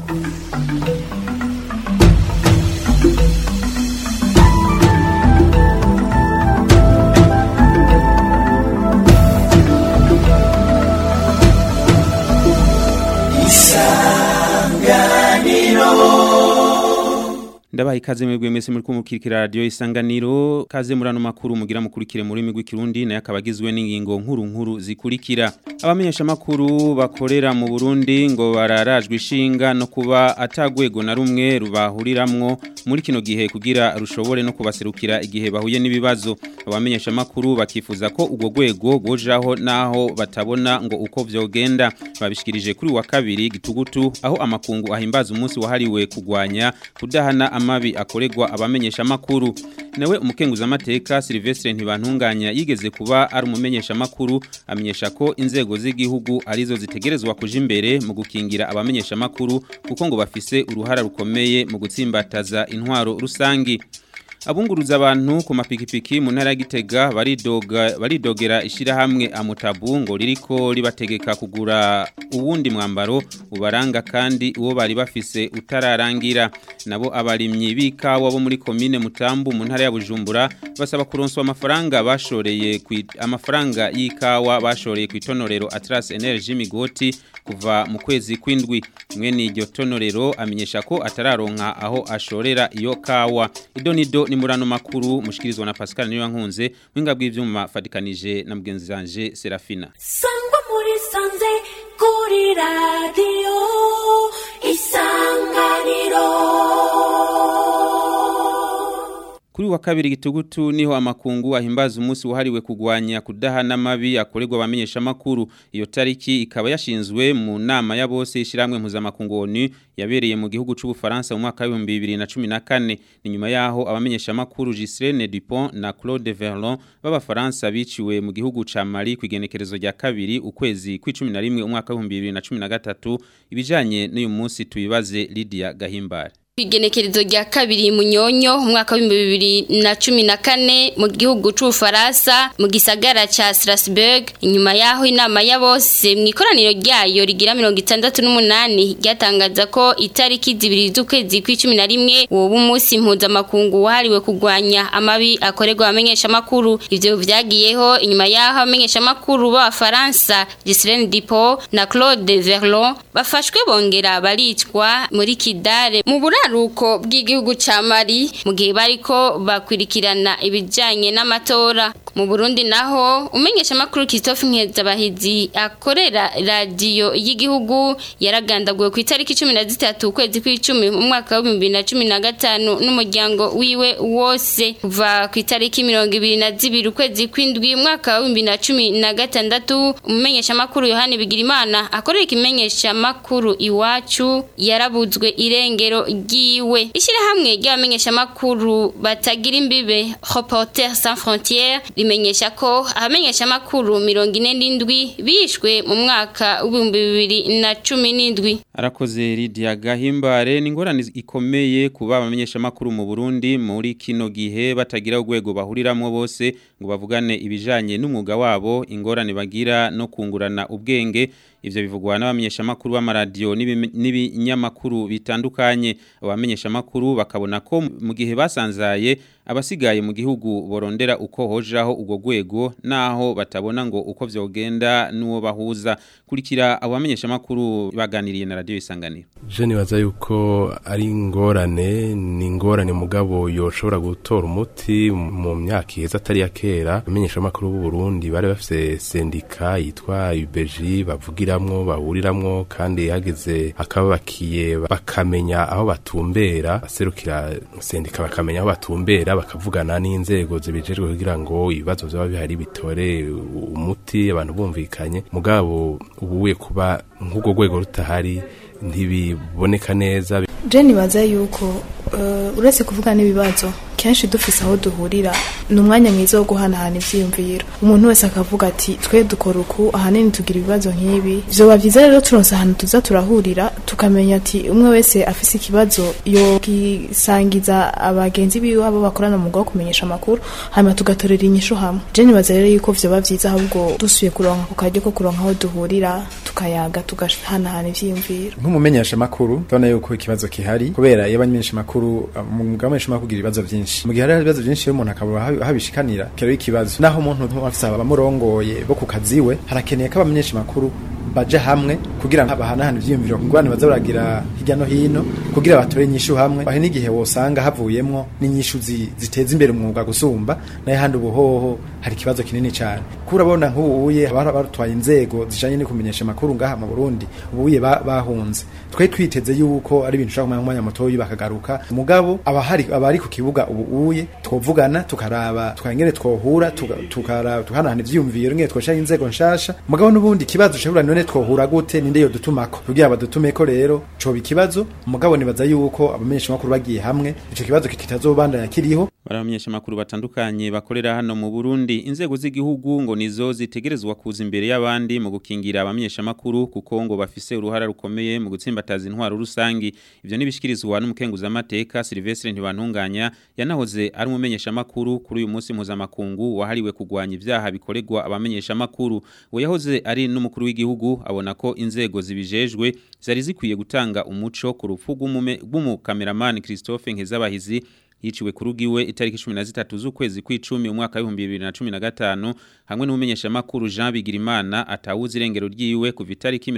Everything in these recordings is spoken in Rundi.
ndabaha ikaze mwebwe mwese muri kumukirikira radio isanganiro kaze murano makuru mugira mukurikire muri migwi kirundi naye akabagizwe n'ingingo nkuru nkuru zikurikira abamenyesha makuru bakorera mu Burundi ngo bararajwe ishinga no kuba atagwego na rumwe rubahuriramwo muri kino gihe kugira rushobore no kubaserukira igihe bahuye n'ibibazo abamenyesha makuru bakifuza ko ubwo gwego gojaho naho batabona ngo uko vyogenda babishikirije kuri wa kabiri gitugutu aho amakungu ahimbaza umunsi wahariwe kugwanya kudahana amabi akoregwa abamenyesha makuru nawe umukenguza amateka Silvestre ntibantunganya yigeze kuba ari umumenyesha makuru amenyesha ko inzego z'igihugu arizo zitegerezwa kuja imbere mu gukingira abamenyesha makuru kuko ngo bafise uruhara rukomeye mu gutsimbataza intwaro rusangi abunguruza abantu ku mapikipiki mu ntara ya Gitega baridoga baridogera ishirahamwe amutabu ngo ririko ribategeka kugura uwundi mwambaro ubaranga kandi uwo bari bafise utararangira nabo abarimyi bikawa bo muri commune Mutambu mu ntara ya Bujumbura basaba kuronswa amafaranga bashoreye ku amafaranga y'ikawa bashoreye ku itonorero Atlas Energy Migoti kuva mu kwezi kwindwi mwene iryo tonorero amenyesha ko atararonka aho ashorera iyo kawa idonido ni murano makuru mushikirizwa na Pascal niyo nkunze winga bw'ivyuma fatikanije na mugenzi wanje Serafina sangwa muri sanze kuri radio isanganiro Kuri wa kabiri gitugutu niho amakungu ahimbaza umunsi wahariwe kugwanya kudahana amabi akorerwa abamenyesha makuru iyo tariki ikaba yashinzwe mu nama ya bose ishiramwe mpuzamakungu ONU yabereye mu gihugu c'u Bufaransa mu mwaka wa 2014 ni nyuma yaho abamenyesha makuru Gislaine Dupont na Claude Verlon b'abafaransa biciwe mu gihugu ca Mali kwigenekerezo rya kabiri ukwezi kw'icumi umwaka wa 2013 ibijanye n'uyu munsi tubibaze Lydia Gahimbare Igenekerezo rya kabiri munyonyo umwaka wa 2014 mu gihugu c'Ufaransa mu gisagara ca Strasbourg inyuma yaho inama ya bose mu ikoraniro ryayo rigira 68 ryatangaza ko itariki zibiri z'ukwezi kw'icumi na rimwe uwo umunsi mpuzamakungu wahariwe kugwanya amabi akorerwa abamenyesha makuru ivyo vyagiyeho inyuma yaho abamenyesha makuru b'Abafaransa Gislaine Dupont na Claude Verlon bafashwe bongera baricwa muri Kidare mu buraro ruko bw'igihugu ca Mali mu gihe bariko bakwirikirana ibijanye n'amatora mu Burundi naho umenyesha makuru Christophe Nkezabahizi akorera radio y'igihugu yaragandaguwe ku itariki 13 ukwezi kw'icumi mu mwaka wa 2015 n'umuryango wiwe wose kuva ku itariki 22 ukwezi kw'indwi mwaka wa 2016 umenyesha makuru Yohane Bigirimana akorera ikimenyesha makuru iwacu yarabuzwe irengero giwe ishirahamwe ry'abamenyesha makuru batagira imbibe Reporters sans frontières rimenyesha ko abamenyesha makuru 47 bishwe mu mwaka w'ibihumbi bibiri na cumi n'indwi arakoze Lydia Gahimbare ni ingorane ikomeye kuba abamenyesha makuru mu Burundi muri kino gihe batagira urwego bahuriramwo bose ngo bavugane ibijanye n'umwuga wabo ingorane bagira no kungurana ubwenge ivyo bivugwa n'abamenyesha makuru b'amaradiyo n'ibinyamakuru bitandukanye abamenyesha makuru bakabona ko mu gihe basanzaye abasigaye mu gihugu borondera uko hojaho ubwo rwego naho batabona ngo uko vyogenda n'uwo bahuza kurikira abamenyesha makuru baganiriye na radio isanganiro je nibaza yuko ari ingorane ni ingorane mugabo yoshobora gutora umuti mu myaka iheze atari ya kera abamenyesha makuru b'u Burundi bari bafise sendika yitwa UBG bavugiramwo bahuriramwo kandi hageze akababakiye bakamenya aho batumbera baserukira sendika bakamenya aho batumbera bakavugana n'inzego zibijejwe kugira ngo ibibazo vyaba bihari bitore umuti abantu bumvikanye mugabo ubuye kuba nk'ubwo rwego rutahari ntibiboneka neza je nibaza yuko uh, uretse kuvuga n'ibibazo kenshi dufise aho duhurira ni umwanya mwiza wo guhanahana ivyiyumviro umuntu wese akavuga ati twe dukora uku ahanini tugira ibibazo nk'ibi vyoba vyiza rero turonse ahantu tuza turahurira tukamenya ati umwe wese afise ikibazo yogisangiza abagenzi biwe abo bakorana mu wo kumenyesha amakuru hanyuma tugatorera inyishu hamwe je nibaza rero yuko vyoba vyiza ahubwo dusuye kuronka ku karyo ko kuronka aho duhurira tukayaga tugahanahana ivyiyumviro nk'umumenyesha makuru ndabona yuko ikibazo kihari kubera iyo abamenyesha makuru mu mugamenyesha makuru kugira ibibazo byinshi mu gihe hari ibibazo byinshi iyo umuntu akaba ahabi- ahabishikanira kero ikibazo naho umuntu afise abamurongoye bo ku kazi we harakeneye ko abamenyesha makuru baje hamwe kugira ngo bahanahane ivyiyumviro ngwane baza baragira hirya no hino kugira batore inyishu hamwe aho n'igihe wosanga havuyemwo n'inyishu zi- ziteza imbere umwuga gusumba nayo handi ubuhoho hari ikibazo kinini cyane kurabona nk'ubuye haba barutwaye inzego zijanye no kumenyesha amakuru ngaha mu Burundi ubuye ba- bahunze twe twiteze yuko ari ibintu ushaka kumenya umwanya mutoyi bakagaruka mugabo abahari abari ku kibuga ubuye twovugana tukaraba tukangene twohura tuga- tukara tuhanahana ivyiyumviro ngene twoshaka inzego nshasha mugabo n'ubundi kibazo ushobora none twohura gute ninde yo dutumako kugira badutumeko rero coba ikibazo mugabo nibaza yuko abamenyesha makuru bagiye hamwe ico kibazo kitazobandanya kiriho baramenyesha makuru batandukanye bakorera hano mu Burundi inzego z'igihugu ngo nizo zitegerezwa kuza imbere y'abandi mu gukingira abamenyesha makuru kuko ngo bafise uruhara rukomeye mu gutsimbataza intwaro rusangi ivyo nibishikirizwa n'umukenguza amateka Silvestre Ntibantunganya yanahoze ari umumenyesha makuru kuri uyu munsi mpuzamakungu wahariwe kugwanya ivyaha bikorerwa abamenyesha makuru we yahoze ari n'umukuru w'igihugu abona ko inzego zibijejwe zari zikwiye gutanga umuco ku rupfu rw'umume- rw'umukameramani Christophe Nkezabahizi yiciwe ku rugiwe itariki 13 z'ukwezi kw'icumi umwaka wa 2015 hamwe n'umumenyesha makuru Jean Bigirimana atawuze irengero ryiwe kuva itariki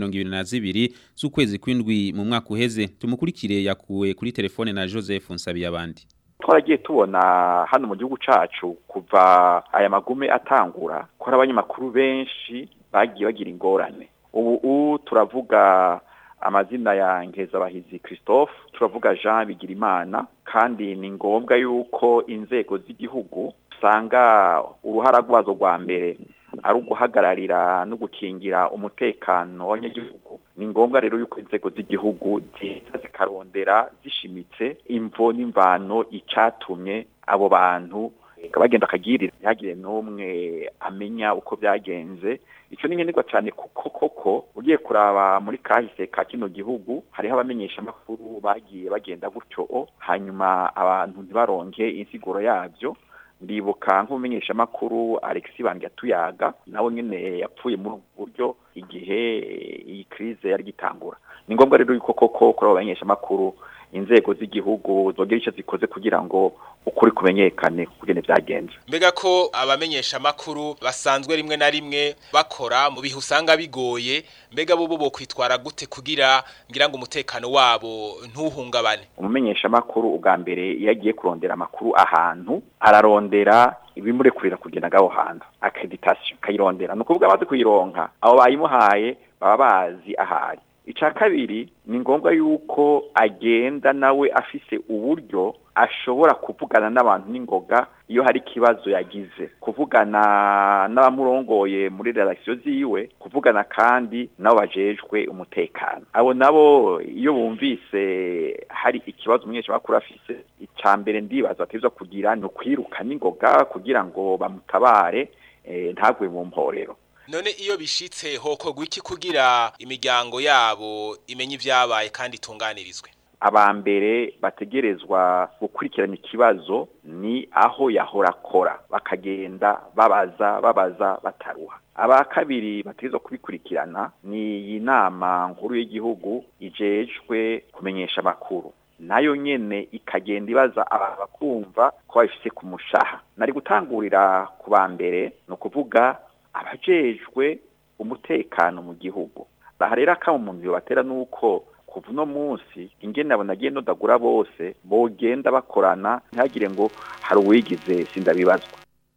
22 z'ukwezi kw'indwi mu mwaka uheze tumukurikire yakuwe kuri telefone na Joseph Nsabiyabandi twaragiye tubona hano mu gihugu cacu kuva aya magume atangura ko hari abanyamakuru benshi bagiye bagira ingorane ubu u turavuga amazina ya Nkezabahizi Christophe turavuga Jean Bigirimana kandi ni ngombwa yuko inzego z'igihugu usanga uruhara rwazo rwa mbere ari uguhagararira no gukingira umutekano w'abanyagihugu ni ngombwa rero yuko inzego z'igihugu ziza zikarondera zishimitse imvo n'imvano icatumye abo bantu bagenda akagirira ntihagire n'umwe amenya uko byagenze icyo ni nkenerwa cyane kuko koko ugiye kuraba muri kahise ka kino gihugu hariho abamenyesha amakuru bagiye bagenda gutyo hanyuma abantu ntibaronke insiguro yabyo ndibuka nk'umumenyesha amakuru Alexis Bangyatuyaga nawe nyene yapfuye muri ubu buryo igihe iyi crise yari gitangura ni ngombwa rero yuko koko kuri abo bamenyesha amakuru inzego z'igihugu zogira icyo zikoze kugira ngo ukuri kumenyekane kugene byagenze mbega ko abamenyesha amakuru basanzwe rimwe na rimwe bakora mu bihe usanga bigoye mbega bo bo kwitwara gute kugira ngira ngo umutekano wabo ntuhungabane umumenyesha amakuru ubwa mbere iyo agiye kurondera amakuru ahantu ararondera ibimurekurira kugenda ngaho hantu accreditation kayirondera ni ukuvuga abazi kuyironka abo bayimuhaye baba bazi ahari icya kabiri ni ngombwa yuko agenda nawe afise uburyo ashobora kuvugana n'abantu n'ingoga iyo hari ikibazo yagize kuvugana n'abamurongoye muri redakisiyo ziwe kuvugana kandi nabo bajejwe umutekano abo nabo iyo bumvise hari ikibazo umunyeshamakuru afise icya mbere ndibaza bateza kugira ni ukwiruka n'ingoga kugira ngo bamutabare ntagwe mu mporero none iyo bishitse hokorwa iki kugira imiryango yabo imenye ibyabaye kandi itunganirizwe abambere bategerezwa gukurikirana ikibazo ni aho yahora akora bakagenda babaza babaza bataruha aba kabiri bategerezwa kubikurikirana ni iyi nama nkuru y'igihugu ijejwe kumenyesha amakuru nayo nyene ikagenda ibaza abantu bakumva ko babifise ku mushaha nari gutangurira ku bambere ni ukuvuga abajejwe umutekano mu gihugu aha rero akaba umuntu batera nuko kuva uno munsi ingene abo nagiye nodagura bose bogenda bakorana ntihagire ngo hari uwigize sindabibazwa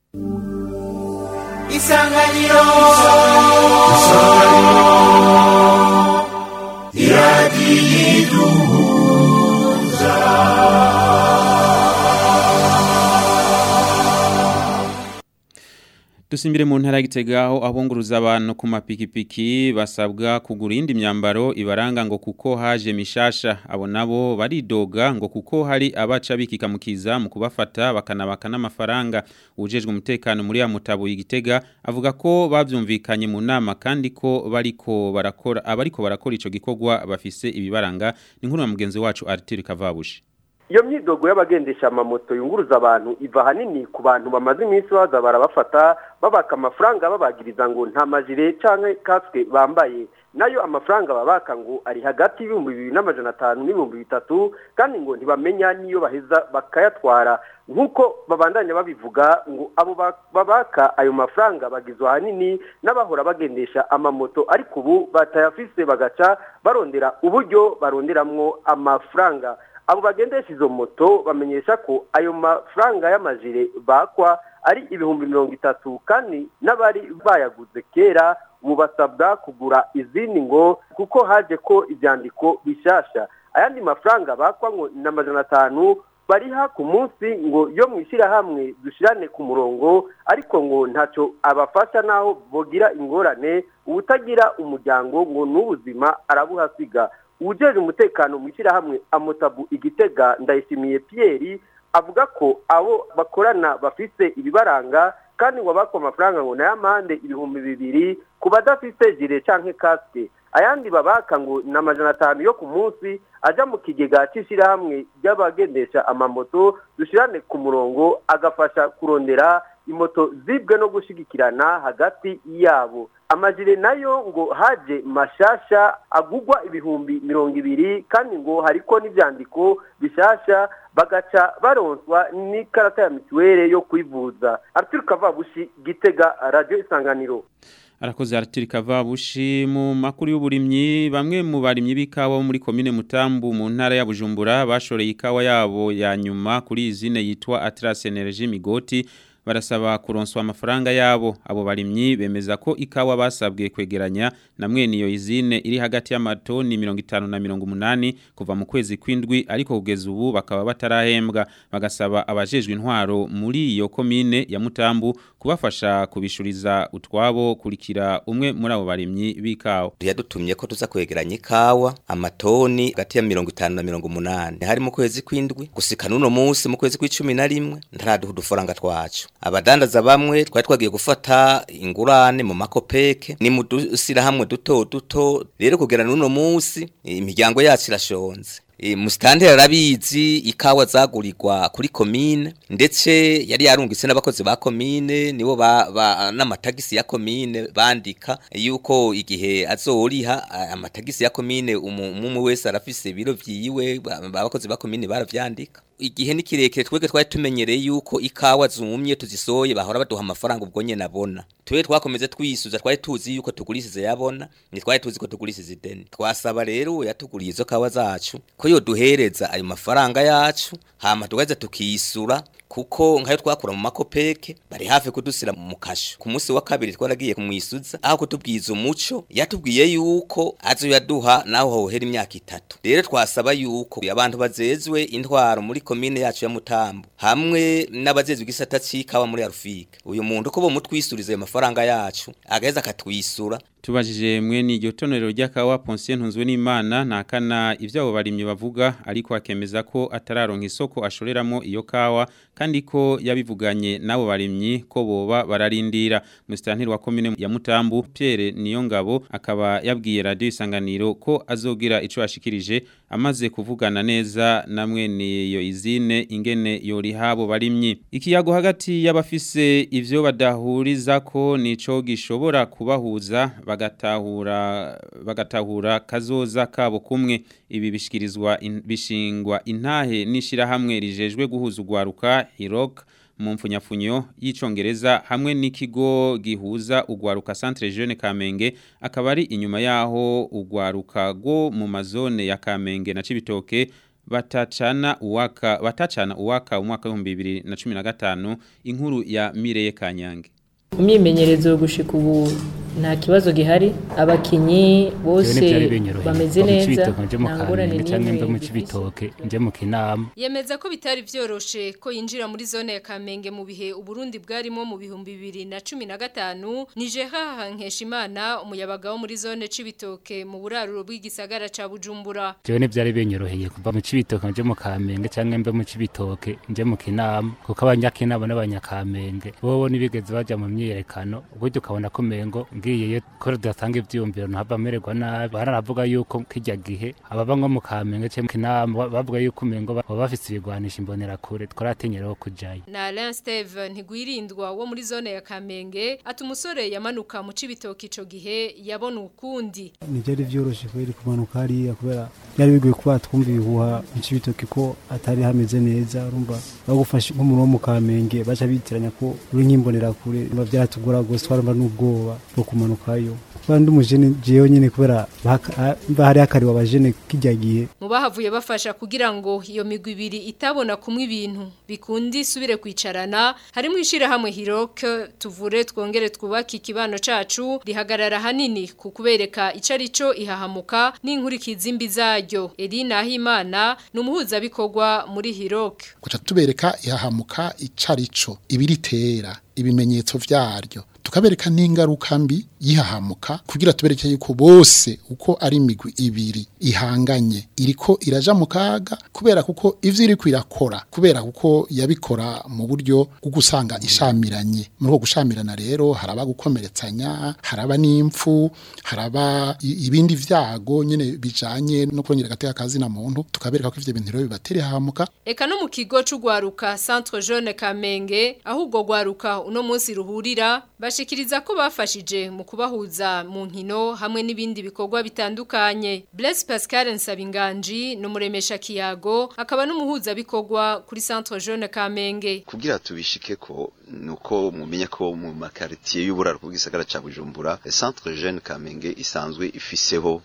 isanganiro iradiyo Dusimbire mu ntara gitega aho abunguruza abantu ku mapikipiki basabwa kugura indi myambaro ibaranga ngo kuko haje mishasha abo nabo baridoga ngo kuko hari abaca bikikamukiza mu kubafata bakanabaka n'amafaranga ujejwe umutekano muri ya mutabo igitega avuga ko bavyumvikanye mu nama kandi ko bariko barakora abariko barakora ico gikorwa bafise ibibaranga ni nkuru ya mugenzi wacu Arthur Kavabushi iyo myidogo y'abagendesha amamoto yunguruza abantu iva ahanini ku bantu bamaze iminsi baza barabafata babaka amafaranga babagiriza ngo nta majire cyangwa kasike bambaye nayo amafaranga babaka ngo ari hagati y'ibihumbi bibiri n'amajana atanu n'ibihumbi bitatu kandi ngo ntibamenya n'iyo baheza bakayatwara nk'uko babandanya babivuga ngo abo babaka ayo mafaranga bagizwe ahanini n'abahora bagendesha amamoto ariko ubu batayafise bagaca barondera uburyo baronderamwo amafaranga abo bagendesha izo moto bamenyesha ko ayo mafaranga y'amajire bakwa ari ibihumbi mirongo itatu kandi n'abari bayaguze kera ubu basabwa kugura izindi ngo kuko haje ko ibyandiko bishasha ayandi mafaranga bakwa ngo ni amajana atanu bariha ku munsi ngo yo mu ishyirahamwe dushyirane ku murongo ariko ngo ntacyo abafasha n'aho bogira ingorane ubutagira umuryango ngo n'ubuzima arabuhasiga uwujeje umutekano mu ishyirahamwe amotabu igitega ndayishimiye Pierre avuga ko abo bakorana bafise ibibaranga kandi ngo bakwa amafaranga ngo nayo amande ibihumbi bibiri ku badafite jire canke kasike ayandi babaka ngo ni amajana atanu yo ku munsi aja mu kigega c'ishyirahamwe ry'abagendesha amamoto dushirane ku murongo agafasha kurondera imoto zibwe no gushigikirana hagati yabo amajire nayo ngo haje mashasha agugwa ibihumbi mirongo ibiri kandi ngo hariko n'ivyandiko bishasha bagaca baronswa n'ikarata ya mituwere yo kwivuza Arthur Kavabushi Gitega Radio Isanganiro Arakoze Arthur Kavabushi mu makuru y'uburimyi bamwe mu barimyi b'ikawa muri komine Mutambu mu ntara ya Bujumbura bashoreye ikawa yabo ya nyuma kuri izine yitwa Atlas Energy Migoti barasaba kuronswa amafaranga yabo abo barimyi bemeza ko ikawa basabwe kwegeranya na mwene iyo izine iri hagati y'amatoni 50 na 180 kuva mu kwezi kwindwi ariko kugeza ubu bakaba batarahembwa bagasaba abajejwe intwaro muri iyo komine ya Mutambu kubafasha kubishuriza utwabo kurikira umwe muri abo barimyi b'ikawa yadutumye ko tuza kwegeranya ikawa amatoni hagati ya 50 na 180 hari mu kwezi kwindwi gusika nuno munsi mu kwezi kw'icumi na rimwe ntaraduha udufaranga twacu abadandaza bamwe twari twagiye gufata ingurane mu makopeke ni mu dusirahamwe duto duto rero kugera n'uno munsi imiryango yacu irashonze musitanteri arabizi ikawa zagurirwa kuri komine ndetse yari yarungitse n'abakozi ba komine nibo n'amatagisi ya komine bandika yuko igihe azoriha amatagisi ya komine umwe wese arafise ibiro vyiwe abakozi ba komine baravyandika igihe ni kirekire twebwe twari tumenyereye yuko ikawa zumye tuzisoye bahora baduha amafaranga ubwo nyene abona twe twakomeze twisuza twari tuzi yuko tugurisize yabona ni twari tuzi ko tugurisize ideni twasaba rero yatuguriye izo kawa zacu ko yoduhereza ayo mafaranga yacu hama tugaza tukisura kuko nkayo twakura mu makopeke bari hafi kudusira mu kasho ku munsi wa kabiri twaragiye kumwisuza aho kutubwiza umuco yatubwiye yuko azo yaduha naho hohera imyaka itatu rero twasaba yuko abantu bazezwe intwaro muri komine yacu ya Mutambo hamwe n'abazezwe igisata c'ikawa muri Arufika uyu muntu ko bomutwisuriza ayo mafaranga yacu agaheza akatwisura Tubajije mwene iryo tonorero ry'akawa Ponsien Ntunzwe n'Imana nakana ivyabo barimye bavuga ariko akemeza ko atararonka isoko ashoreramo iyo kawa kandi ko yabivuganye nabo barimyi ko boba bararindira musitantiri wa komine ya Mutambu Pierre Niyongabo akaba yabwiye radio isanganiro ko azogira ico yashikirije amaze kuvugana neza na mwene iyo izine ingene yori habo barimyi ikiyago hagati y'abafise ivyo badahuriza ko nico gishobora kubahuza bagatahura bagatahura kazoza kabo kumwe ibi bishikirizwa in, bishingwa intahe nishira hamwe rijejwe guhuza ugwaruka Hirok mu mfunyafunyo y'icongereza hamwe n'ikigo gihuza ugwaruka Centre Jeune Kamenge akaba ari inyuma yaho ugwaruka go mu mazone ya Kamenge na Cibitoke batacana uwaka batacana uwaka umwaka wa 2015 inkuru ya Mireye Kanyange imyimenyerezo yo gushika ubu nta kibazo gihari abakinyi bose byari binyoroheye bameze Kuva mu neza Cibitoke nje mu nta ngorane Kamenge canke mve mu n'imwe Cibitoke nje mu Kinama Yemeza ko bitari vyoroshe ko yinjira muri zone ya Kamenge mu bihe Uburundi bwarimo mu bihumbi bibiri na cumi na gatanu nije Nkeshimana umuyabaga wo muri zone Cibitoke mu buraruro bw'igisagara ca Bujumbura jewe ntivyari binyoroheye kuva mu Cibitoke nje mu Kamenge canke mve mu Cibitoke nje mu Kinama kuko abanyakinama n'abanyakamenge bobo nibigeze baja mu myiyerekano uburyo ukabona ko mengo ngiyeyo ko datanga ivyumviro ntava mererwa nabi bararavuga yuko kijya gihe ababa nko mu Kamenge canke mu Kinama bavuga yuko mengo baba bafise ibigwanisha imbonera kure twaratenyeraho kujayo na Alain Steve ntigwirindwa wo muri zone ya Kamenge ati umusore yamanuka mu Cibitoke ico gihe yabona ukundi ntibyari byoroshye kubera kumanuka hariya kubera byari bigoye kuba twumva ibihuha mu Cibitoke ko atari hameze neza urumva bagufashe nk'umuntu wo mu Kamenge baca bitiranya ko uri nk'imbonera kure biba byaratugora gose twarumva n'ubwoba bwo kumanukayo kuba ndi umujene jewe nyene kubera baka- mba hari akariwe abajene kijya gihe mu bahavuye bafasha kugira ngo iyo migwi ibiri itabona kumwe ibintu bikundi isubire kwicarana harimo ishirahamwe Hiroke tuvure twongere twubake ikibano cacu rihagarara hanini ku kubereka ico arico ihahamuka n'inkurikizi mbi zaryo Elina Ahimana ni umuhuzabikorwa muri Hiroke guca tubereka ihahamuka icarico ibiritera ibimenyetso vyaryo tukabereka n'ingaruka mbi yihahamuka kugira tubereke yuko bose uko ari imigwi ibiri ihanganye iriko iraja mu kaga kubera kuko ivyo iriko irakora kubera kuko yabikora mu buryo bwo gusanga ishamiranye muri uko gushamirana rero haraba gukomeretsanya haraba n'impfu haraba i- ibindi vyago nyene bijanye no kongera agateka kazi na muntu tukabereka ko ivyo bintu rero bibatera ihahamuka Eka no mu kigo c'ugwaruka Centre Jeune Kamenge aho ubwo gwaruka uno munsi ruhurira bashikiriza ko bafashije mu kubahuza mu nkino hamwe n'ibindi bikorwa bitandukanye Blaise Pascal Nsabinganji no muremesha kiyago akaba n'umuhuza bikorwa kuri Centre Jeune Kamenge kugira tubishike ko nuko mumenya ko mu makaritiye y'uburaro bw'igisagara ca Bujumbura Centre Jeune Kamenge isanzwe ifiseho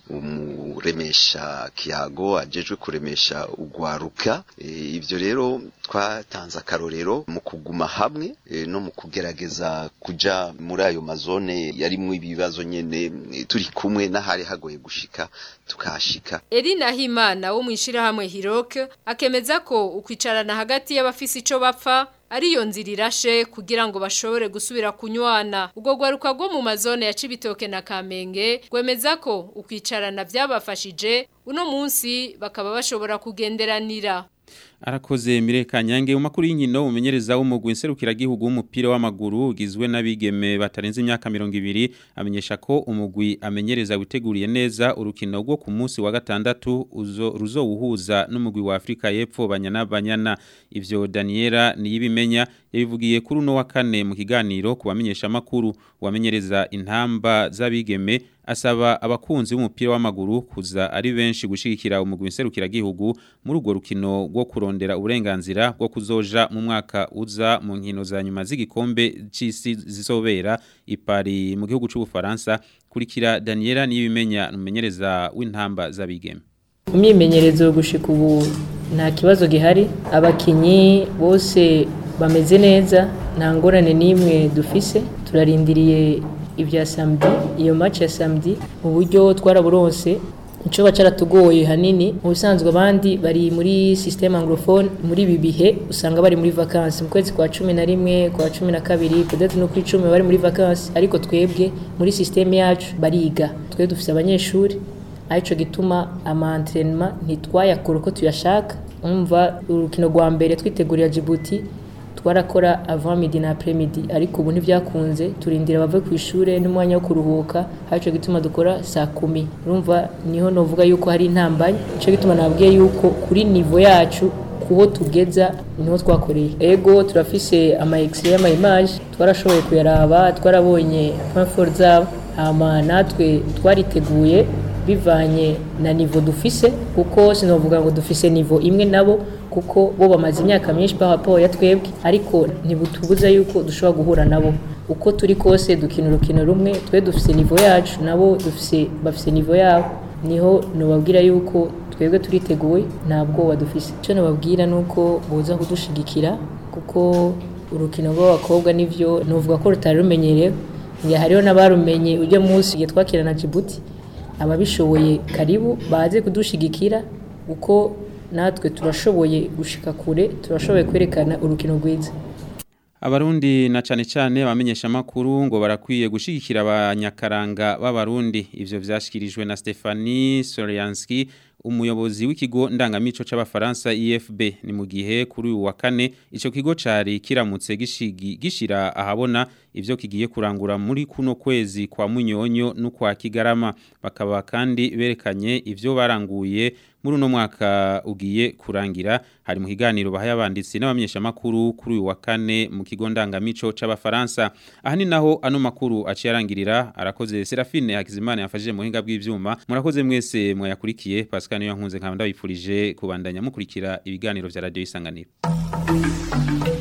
umuremesha kiyago ajejwe kuremesha ugwaruka e, ivyo rero twatanze akarorero mu kuguma hamwe e, no mu kugerageza kuja muri ayo mazone yarimwo ibibazo nyene e, turi kumwe n'ahari hagoye gushika tukashika Elina Himana wo mwishirahamwe Hiroke akemeza ko ukwicarana hagati y'abafisi ico bapfa ariyo nzira irashe kugira ngo bashobore gusubira kunywana ubwo gwaruka rwo mu mazone ya Cibitoke na Kamenge gwemeza ko ukwicarana vyabafashije uno munsi bakaba bashobora kugenderanira Arakoze Mireka Nyange umakuru y'inkino umenyereza w'umugwi nserukira gihugu w'umupira w'amaguru ugizwe n'abigeme batarenze imyaka 200 amenyesha ko umugwi amenyereza witeguriye neza urukino rwo ku munsi wa gatandatu uzo ruzowuhuza n'umugwi wa Afrika y'Epfo banyana banyana ivyo Daniela niyibimenya yabivugiye kuri uno wa kane mu kiganiro kubamenyesha makuru wamenyereza intamba z'abigeme asaba abakunzi b'umupira w'amaguru kuza ari benshi gushigikira umugwi nserukira gihugu muri urwo rukino rwo kurondera uburenganzira bwo kuzoja mu mwaka uza mu nkino za nyuma z'igikombe c'isi zizobera ipari mu gihugu c'ubufaransa kurikira Daniela niyibimenya numenyereza w'intamba z'abigeme imyimenyerezo gushika ubu nta kibazo gihari abakinyi bose bameze neza nta ngorane n'imwe dufise turarindiriye ibya samedi iyo match ya samedi mu buryo twaraburonse ico bacaratugoye hanini mu bisanzwe abandi bari muri système anglophone muri ibi bihe usanga bari muri vacances mu kwezi kwa cumi na rimwe kwa cumi na kabiri peut-être no kuri cumi bari muri vacances ariko twebwe muri système yacu bariga twe dufise abanyeshuri arico gituma ama entraînement ntitwayakora uko tuyashaka umva urukino rwa mbere twitegurira Djibouti twarakora avant midi na après midi ariko ubu ntivyakunze turindira bave ku ishure n'umwanya wo kuruhuka arico gituma dukora saa kumi urumva niho novuga yuko hari intambanye ico gituma nabwiye yuko kuri niveau yacu kuho tugeza niho twakoreye ego turafise ama x-ray y'ama image twarashoboye kuyaraba twarabonye point fort zabo hama natwe twariteguye bivanye na niveau dufise kuko sinovuga ngo dufise niveau imwe nabo kuko bo bamaze imyaka myinshi par rapport ya twebwe ariko ntibutubuza yuko dushobora guhura nabo uko turi kose dukina urukino rumwe twe dufise niveau yacu nabo dufise bafise niveau yabo niho nubabwira yuko twebwe turiteguye nta bwoba dufise icyo nubabwira ni uko boza kudushigikira kuko urukino rw'abakobwa nivyo nuvuga ko rutari rumenyerewe ngiye hariho n'abarumenye ujya munsi igihe twakira na Djibouti ababishoboye karibu baze kudushigikira uko natwe turashoboye gushika kure turashoboye kwerekana urukino rwiza Abarundi na cane cane abamenyesha makuru ngo barakwiye gushigikira abanyakaranga b'abarundi ivyo vyashikirijwe na Stefanie Solyanski umuyobozi w'ikigo ndangamico c'abafaransa IFB ni mu gihe kuri uyu wa kane ico kigo cari kiramutse gishigi gishira ahabona ivyo kigiye kurangura muri kuno kwezi kwa munyonyo no kwa kigarama bakaba kandi berekanye ivyo baranguye muri uno mwaka ugiye kurangira hari mu kiganiro bahaye abanditsi n'abamenyesha makuru kuri uyu wa kane mu kigo ndangamico c'abafaransa aha ni naho ano makuru aciye arangirira arakoze Serafine Hakizimana yafashije mu hinga bw'ivyuma murakoze mwese mwayakurikiye Pascal niyo nkunze nkaba ndabipfurije kubandanya mukurikira ibiganiro vya radio isanganiro